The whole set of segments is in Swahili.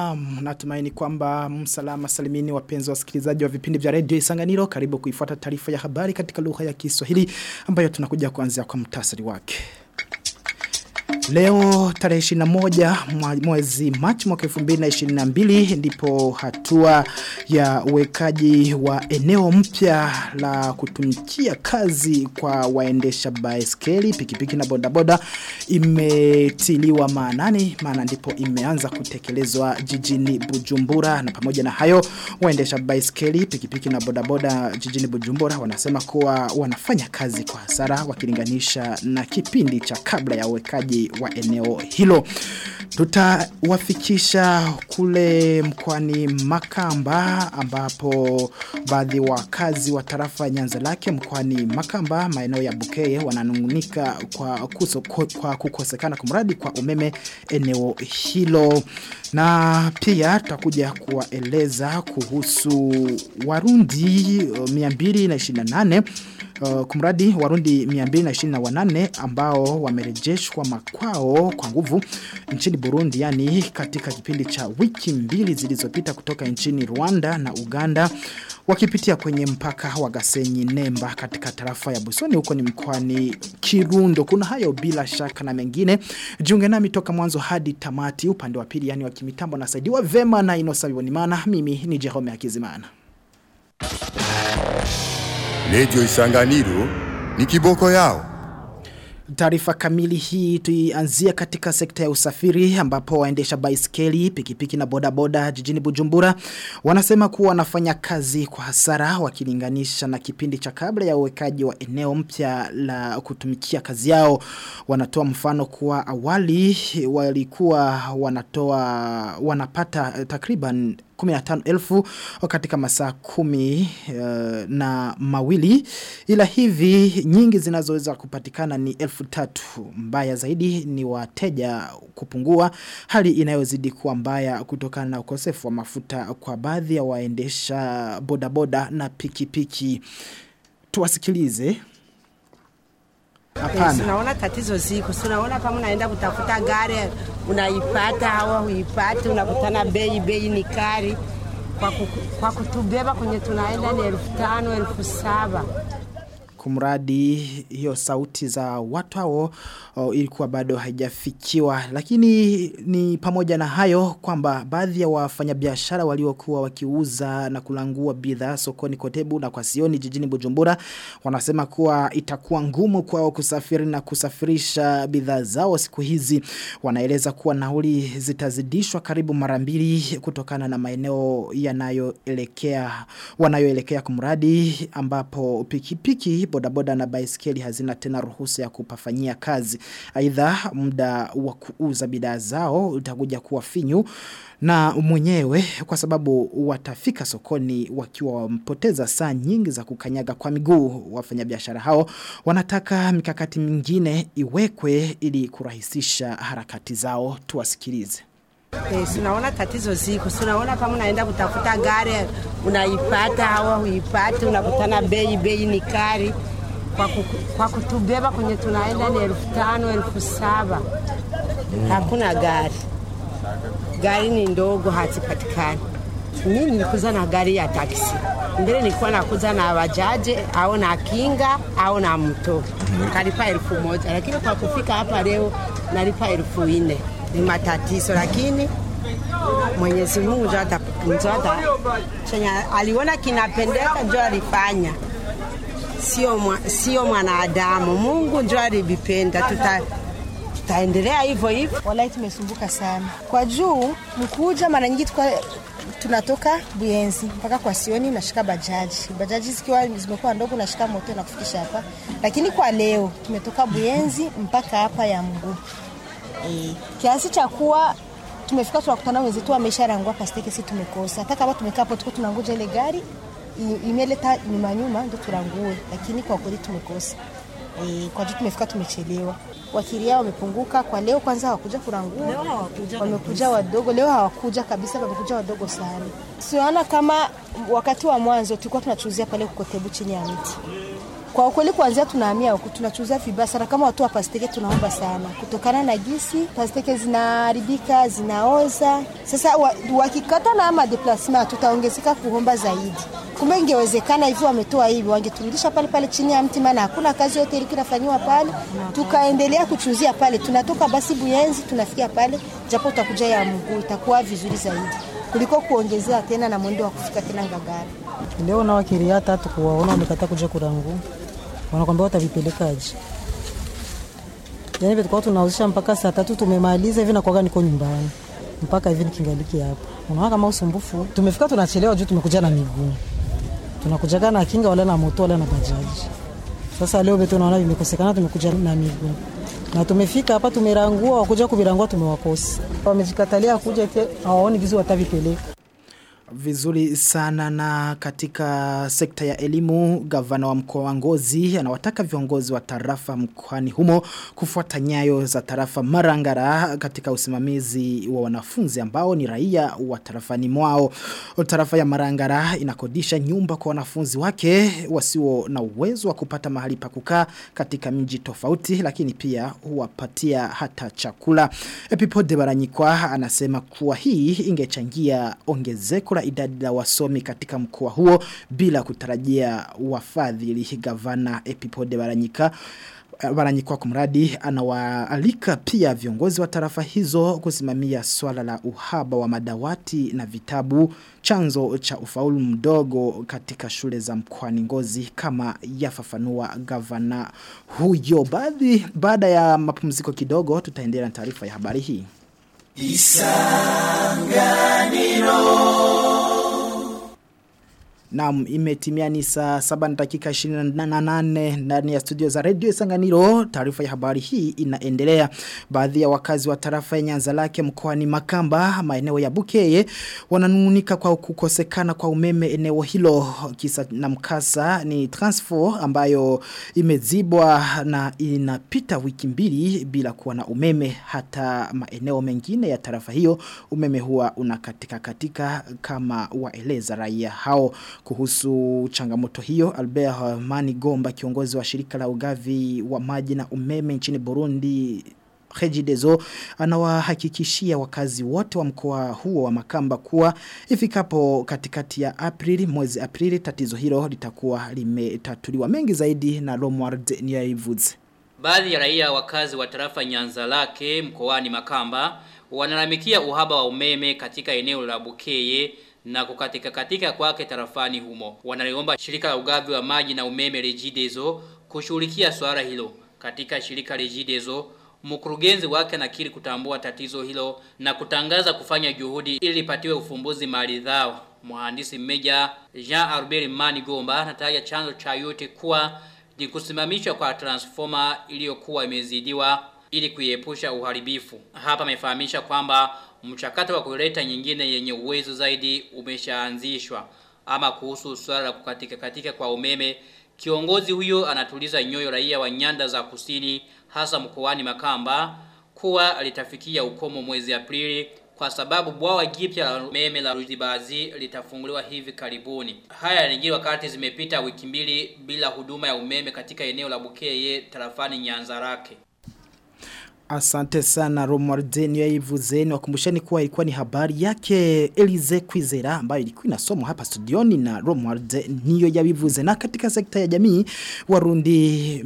Na natumaini kwamba msalama salimini wapenzi wasikilizaji wa vipindi vya redio Isanganiro karibu kuifuata taarifa ya habari katika lugha ya Kiswahili ambayo tunakuja kuanzia kwa mtasari wake. Leo tarehe 21 mwezi Machi mwaka 2022 ndipo hatua ya uwekaji wa eneo mpya la kutumikia kazi kwa waendesha baiskeli pikipiki na bodaboda imetiliwa maanani maana ndipo imeanza kutekelezwa jijini Bujumbura na pamoja na hayo waendesha baiskeli pikipiki na bodaboda jijini Bujumbura wanasema kuwa wanafanya kazi kwa hasara wakilinganisha na kipindi cha kabla ya uwekaji wa eneo hilo. Tutawafikisha kule mkwani Makamba ambapo baadhi wakazi wa tarafa nyanza lake mkwani Makamba maeneo ya Bukeye wananungunika kwa, kuso, kwa kukosekana kumradi kwa umeme eneo hilo. Na pia tutakuja kuwaeleza kuhusu Warundi 228 Uh, kumradi warundi 228 ambao wamerejeshwa makwao kwa nguvu nchini Burundi yani katika kipindi cha wiki mbili zilizopita kutoka nchini Rwanda na Uganda wakipitia kwenye mpaka wa Gasenyi Nemba katika tarafa ya Busoni huko ni mkoani Kirundo kuna hayo bila shaka na mengine jiunge nami toka mwanzo hadi tamati upande wa pili yani wa kimitambo nasaidiwa vema na Inosa Bibonimana mimi ni Jerome Akizimana Redio Isanganiro ni kiboko yao. Taarifa kamili hii tuianzia katika sekta ya usafiri ambapo waendesha baiskeli, pikipiki na bodaboda jijini Bujumbura wanasema kuwa wanafanya kazi kwa hasara wakilinganisha na kipindi cha kabla ya uwekaji wa eneo mpya la kutumikia kazi yao. Wanatoa mfano kuwa awali walikuwa wanatoa wanapata takriban 15,000 katika masaa kumi uh, na mawili ila hivi nyingi zinazoweza kupatikana ni elfu tatu mbaya zaidi ni wateja kupungua hali inayozidi kuwa mbaya kutokana na ukosefu wa mafuta kwa baadhi ya waendesha bodaboda na pikipiki tuwasikilize Hapana. Tunaona tatizo ziko. Tunaona kama unaenda kutafuta gari unaipata au huipati, unakutana bei bei ni kali. Kwa, kuku, kwa kutubeba kwenye tunaenda ni elfu tano elfu saba kumradi hiyo sauti za watu hao ilikuwa bado haijafikiwa lakini ni pamoja na hayo kwamba baadhi ya wafanyabiashara waliokuwa wakiuza na kulangua bidhaa sokoni Kotebu na kwa Sioni jijini Bujumbura wanasema kuwa itakuwa ngumu kwao kusafiri na kusafirisha bidhaa zao siku hizi wanaeleza kuwa nauli zitazidishwa karibu mara mbili kutokana na maeneo yanayoelekea wanayoelekea kumradi ambapo pikipiki bodaboda na baiskeli hazina tena ruhusa ya kupafanyia kazi. Aidha muda wa kuuza bidhaa zao utakuja kuwa finyu na mwenyewe kwa sababu watafika sokoni wakiwa wampoteza saa nyingi za kukanyaga kwa miguu wafanyabiashara hao wanataka mikakati mingine iwekwe ili kurahisisha harakati zao tuwasikilize Eh, tunaona tatizo ziko. Tunaona kama unaenda kutafuta gari unaipata au huipati, unakutana bei bei ni kali. Kwa, kuku, kwa kutubeba kwenye tunaenda ni elfu tano elfu saba hakuna gari, gari ni ndogo, hazipatikani. Mimi nilikuza na gari ya taksi, mbele nilikuwa nakuza na bajaje au na kinga au na mto, kalipa elfu moja, lakini kwa kufika hapa leo nalipa elfu nne ni matatizo, lakini Mwenyezi Mungu ndio ata chenye aliona kinapendeka ndio alifanya, sio mwa, sio mwanadamu. Mungu ndio alivipenda, tuta tutaendelea hivyo hivyo. Wallahi tumesumbuka sana kwa juu mkuja, mara nyingi tukwa tunatoka Buyenzi mpaka kwa Sioni nashika bajaji, bajaji zikiwa zimekuwa ndogo nashika moto na kufikisha hapa, lakini kwa leo tumetoka Buyenzi mpaka hapa ya mguu e, kiasi cha kuwa tumefika tunakutana wenzetu wamesharangua pasteke, si tumekosa. Hata kama tumekaa hapo tuko tunangoja ile gari imeleta nyuma nyuma ndo turangue, lakini kwa kweli tumekosa e, kwa juu tumefika tumechelewa. Wakiria wamepunguka kwa leo, kwanza hawakuja kurangua, wamekuja wadogo. Leo hawakuja kabisa, wamekuja wadogo sana. Siona kama wakati wa mwanzo tulikuwa tunachuzia pale kukotebu chini ya miti Kwa ukweli kuanzia tunahamia huku tunachuza vibaya sana kama watu wa pasteke tunaomba sana. Kutokana na gisi pasteke zinaharibika, zinaoza. Sasa wa- wakikata na ama deplasma tutaongezeka kuomba zaidi. Kumbe ingewezekana hivi wametoa hivi wangeturudisha pale pale chini ya mti maana hakuna kazi yote ilikuwa inafanywa pale. Tukaendelea kuchuzia pale. Tunatoka basi Buyenzi tunafikia pale japo utakuja ya mguu itakuwa vizuri zaidi. Kuliko kuongezea tena na mwendo wa kufika tena Ngagara. Leo na wakiria tatu kuwaona wamekataa kuja kurangu, wanakwambia watavipelekaje? Yani tulikuwa tunauzisha mpaka saa tatu tumemaliza hivi, nakwaga niko nyumbani mpaka hivi nikingaliki hapa. Unaona kama usumbufu, tumefika tunachelewa juu tumekuja na miguu, tunakujaga na kinga wala na moto wala na bajaji. Sasa leo vitu naona vimekosekana, tumekuja na miguu na tumefika hapa tumerangua, wakuja kuvirangua tumewakosa, wamejikatalia kuja eti hawaoni gizi watavipeleka. Vizuri sana na katika sekta ya elimu gavana wa mkoa wa Ngozi anawataka viongozi wa tarafa mkoani humo kufuata nyayo za tarafa Marangara katika usimamizi wa wanafunzi ambao ni raia wa tarafani mwao. Tarafa ya Marangara inakodisha nyumba kwa wanafunzi wake wasio na uwezo wa kupata mahali pa kukaa katika mji tofauti lakini pia huwapatia hata chakula. Epipode Baranyikwa anasema kuwa hii ingechangia ongezeko la idadi la wasomi katika mkoa huo bila kutarajia wafadhili gavana Epipode Baranyika Baranyikwa kumradi anawaalika pia viongozi wa tarafa hizo kusimamia swala la uhaba wa madawati na vitabu chanzo cha ufaulu mdogo katika shule za mkoani Ngozi kama yafafanua gavana huyo baadhi baada ya mapumziko kidogo tutaendelea na taarifa ya habari hii Naam imetimia ni saa 7 na dakika 28 ndani ya studio za Radio Isanganiro. Taarifa ya habari hii inaendelea. Baadhi ya wakazi wa tarafa ya Nyanza lake mkoani Makamba, maeneo ya Bukeye, wananung'unika kwa kukosekana kwa umeme eneo hilo. Kisa na mkasa ni transfer ambayo imezibwa na inapita wiki mbili bila kuwa na umeme hata maeneo mengine ya tarafa hiyo. Umeme huwa unakatika katika kama waeleza raia hao kuhusu changamoto hiyo Albert Mani Gomba kiongozi wa shirika la ugavi wa maji na umeme nchini Burundi Regideso anawahakikishia wakazi wote wa mkoa huo wa Makamba kuwa ifikapo katikati ya Aprili mwezi Aprili tatizo hilo litakuwa limetatuliwa mengi zaidi na Romward Niaivuze Baadhi ya raia wakazi wa tarafa Nyanza lake mkoani Makamba wanalalamikia uhaba wa umeme katika eneo la Bukeye na kukatika katika kwake tarafani humo. Wanaliomba shirika la ugavi wa maji na umeme Regideso kushughulikia swala hilo. Katika shirika Regideso mkurugenzi wake anakiri kutambua tatizo hilo na kutangaza kufanya juhudi ili lipatiwe ufumbuzi maridhawa. Mhandisi mmeja Jean Albert Manigomba anataja chanzo cha yote kuwa ni kusimamishwa kwa transformer iliyokuwa imezidiwa ili kuiepusha uharibifu. Hapa amefahamisha kwamba mchakato wa kuleta nyingine yenye uwezo zaidi umeshaanzishwa. Ama kuhusu swala la kukatika katika kwa umeme, kiongozi huyo anatuliza nyoyo raia wa nyanda za kusini hasa mkoani Makamba kuwa litafikia ukomo mwezi Aprili kwa sababu bwawa jipya la umeme la Ruzibazi litafunguliwa hivi karibuni. Haya yanajiri wakati zimepita wiki mbili bila huduma ya umeme katika eneo la Bukeye tarafani Nyanzarake. Asante sana Romardeni ya Ivuzeni wakumbusheni kuwa ilikuwa ni habari yake Elize Kwizera ambayo ilikuwa inasomwa hapa studioni na Romard niyo ya Ivuze na katika sekta ya jamii Warundi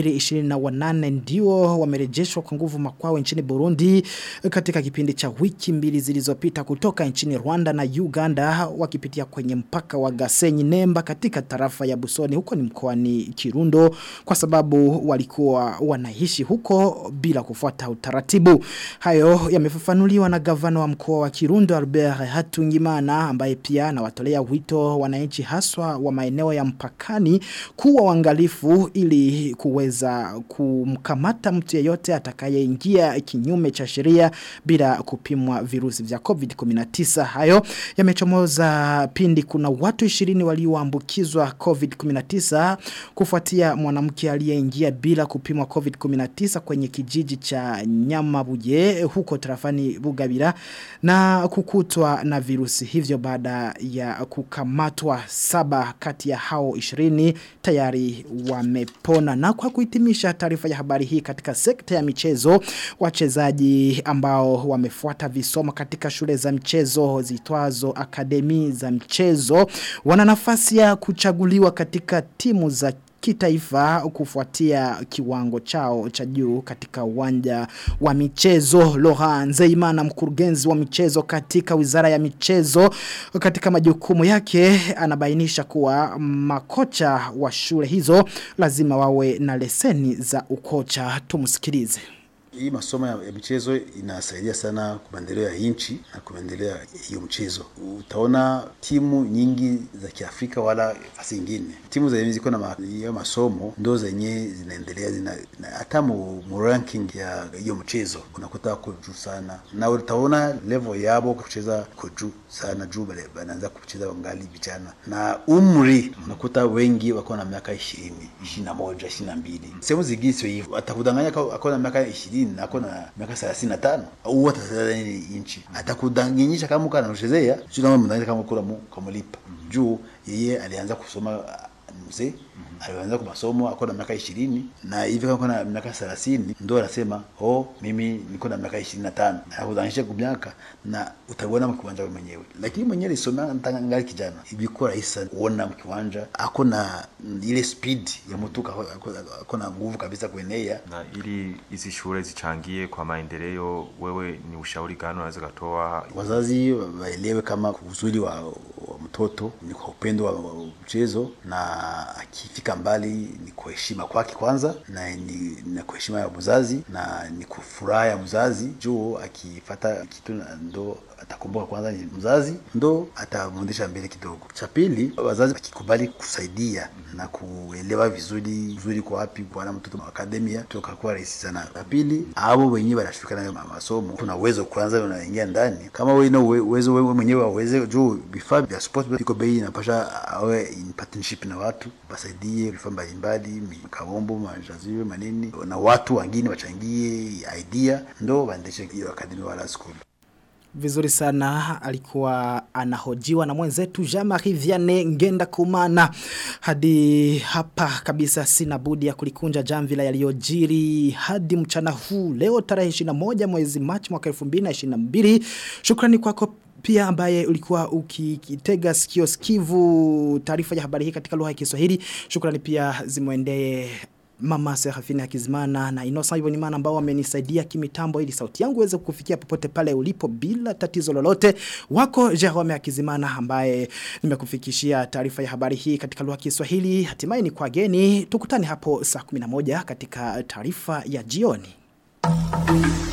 228 ndio wamerejeshwa kwa nguvu makwao nchini Burundi katika kipindi cha wiki mbili zilizopita kutoka nchini Rwanda na Uganda wakipitia kwenye mpaka wa Gasenyi Nemba katika tarafa ya Busoni huko ni mkoani Kirundo kwa sababu walikuwa wanaishi huko bila kufuata kufuata utaratibu. Hayo yamefafanuliwa na gavana wa mkoa wa Kirundo Albert Hatungimana ambaye pia anawatolea wito wananchi haswa wa maeneo ya mpakani kuwa wangalifu ili kuweza kumkamata mtu yeyote atakayeingia kinyume cha sheria bila kupimwa virusi vya COVID-19. Hayo yamechomoza pindi kuna watu 20 walioambukizwa COVID-19 kufuatia mwanamke aliyeingia bila kupimwa COVID-19 kwenye kijiji cha cha Nyamabuye huko tarafani Bugabira na kukutwa na virusi hivyo baada ya kukamatwa saba kati ya hao 20 tayari wamepona na kwa kuhitimisha taarifa ya habari hii katika sekta ya michezo wachezaji ambao wamefuata visomo katika shule za mchezo zitwazo akademi za mchezo wana nafasi ya kuchaguliwa katika timu za kitaifa kufuatia kiwango chao cha juu katika uwanja wa michezo Laurent Zeimana mkurugenzi wa michezo katika wizara ya michezo katika majukumu yake anabainisha kuwa makocha wa shule hizo lazima wawe na leseni za ukocha tumsikilize hii masomo ya, ya michezo inasaidia sana kwa maendeleo ya nchi na kwa maendeleo ya hiyo mchezo. Utaona timu nyingi za Kiafrika wala fasi ingine, timu zenye ziko na hiyo ma, masomo ndo zenye zinaendelea zina, na, hata mu, mu ranking ya hiyo mchezo unakuta ko juu sana, na utaona level yabo kucheza ko juu sana, juu bale banaanza kucheza wangali vijana, na umri unakuta wengi wako na miaka 20 21 22 sehemu zingine sio hivyo, atakudanganya ako na miaka 20 na ako na miaka 35 au hata 30 inchi, atakudanganyisha kama uko anachezea sio kama mnaweza kama kula mu kamulipa juu yeye alianza kusoma mzee alianza kwa masomo ako na miaka ishirini na hivi kama na miaka thelathini ndo anasema oh, mimi niko na miaka ishirini na tano akudhanisha kwa miaka na utaona mkiwanja wewe mwenyewe, lakini mwenyewe alisomea ntanga ngali kijana, ilikuwa rahisi sana kuona mkiwanja ako na ile speed ya mtu ako na nguvu kabisa kuenea. Na ili hizi shule zichangie kwa maendeleo, wewe ni ushauri gani unaweza kutoa? Wazazi waelewe kama uzuri wa, wa mtoto ni kwa upendo wa, wa mchezo na akifika mbali ni kwa heshima kwake kwanza, na ni na kwa heshima ya mzazi na ni kufuraha ya mzazi juu akifata kitu ndo atakumbuka kwanza ni mzazi ndo atamwendesha mbele kidogo. Cha pili, wazazi wakikubali kusaidia na kuelewa vizuri vizuri kwa wapi bwana mtoto wa akademia tukakuwa rahisi sana. Cha pili, hao wenyewe wanashirika nayo masomo, kuna uwezo kwanza unaingia ndani. Kama wewe na uwezo wewe mwenyewe waweze juu vifaa vya sport viko bei inapasha awe in partnership na watu wasaidie vifaa mbalimbali, kabombo, majaziwe, manini na watu wengine wachangie idea ndo waendeshe hiyo akademia wala school. Vizuri sana alikuwa anahojiwa na mwenzetu Jean-Marie Vianney Ngenda Kumana. Hadi hapa kabisa sina budi ya kulikunja jamvila yaliyojiri hadi mchana huu leo tarehe 21 mwezi Machi mwaka 2022. Shukrani kwako pia ambaye ulikuwa ukitega sikio sikivu taarifa ya habari hii katika lugha ya Kiswahili. Shukrani pia zimwendee Mama Serafina Kizimana na Inosa Ibonimana ambao wamenisaidia kimitambo ili sauti yangu iweze kukufikia popote pale ulipo bila tatizo lolote. Wako Jerome Akizimana ambaye nimekufikishia taarifa ya habari hii katika lugha ya Kiswahili. Hatimaye ni kwa geni. Tukutane hapo saa 11 katika taarifa ya jioni.